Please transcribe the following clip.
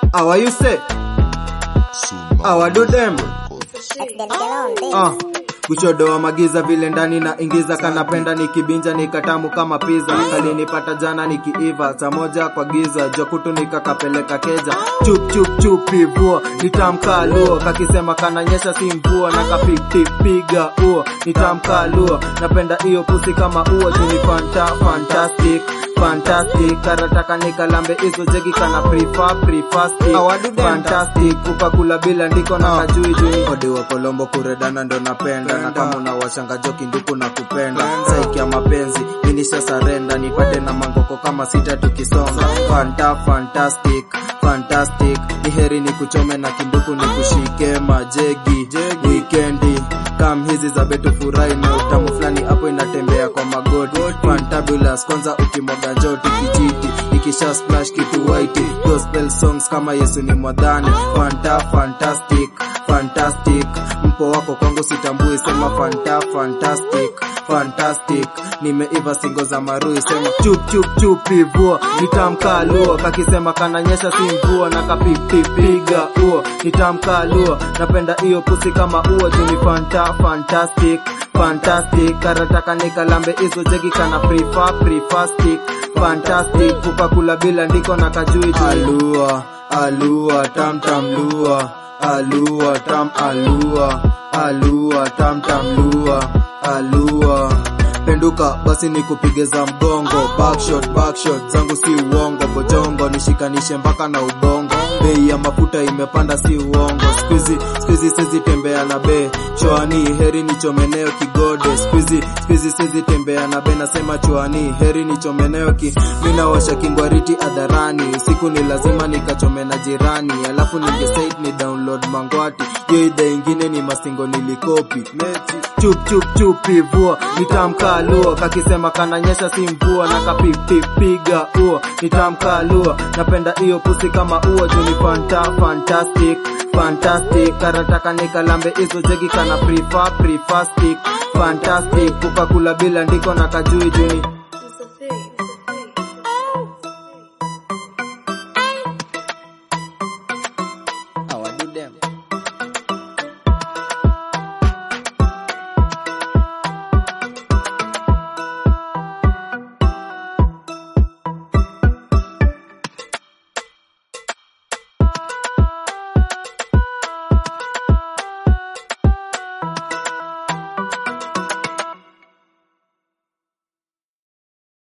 How are you say? How I do them? Ah, kuchodoa magiza vile ndani na ingiza kanapenda nikibinja nikatamu kama pizza kalinipata jana nikiiva saa moja kwa giza jokutu nikakapeleka keja chup chup chup ivua nitamka luo kakisema kananyesha si mvua na kapipipiga uo nitamka luo napenda hiyo pusi kama uo juni fanta fantastic fantastic karataka nikalambe hizo jegi kana prefer prefer stick fantastic ukakula bila ndiko na kajui juni odi wa kolombo kuredana ndo napenda na kama unawashanga joki nduku na kupenda saiki ya mapenzi minisha sarenda nipate na mangoko kama sita tukisonga fanta fantastic fantastic ni heri ni kuchome na kinduku ni kushike majegi wikendi kam hizi za betu furahi na utamu fulani hapo inatembea kwa magoti fantabulous kwanza ukimwaga njoti kijiti ikisha splash kitu white gospel songs kama yesu ni mwadhani fanta fantastic fantastic mpo wako kwangu sitambui sema fanta fantastic fantastic nimeiva singo za marui sema chup chup chup ivua nitamka luo kakisema kananyesha si mvua na kapipipiga uo nitamka luo napenda hiyo pusi kama uo juni fanta fantastic fantastic karataka nikalambe hizo jegi kana prefer prefer stick fantastic kukakula bila ndiko na kajui juu alua alua tam tam lua alua tam alua alua tam tam lua alua penduka basi nikupige za mgongo backshot backshot zangu si uongo bojongo nishikanishe mpaka na ubongo bei ya mafuta imepanda si uongo skuizi skuizi sezi tembea na be choani heri nichomeneo kigode skuizi skuizi sezi tembea na be nasema choani heri nichomeneo ki minawasha kingwariti adharani usiku ni lazima nikachome na jirani alafu ningesait ni download mangwati yo idha ingine ni masingo nilikopi chup chup chup ivua nitamka luo kakisema kananyesha si mvua na kapipipiga uo nitamka luo napenda hiyo pusi kama uo juni fanta fantastic fantastic karataka nikalambe hizo jegi kana prefer prefer stick fantastic kukakula bila ndiko na kajui juni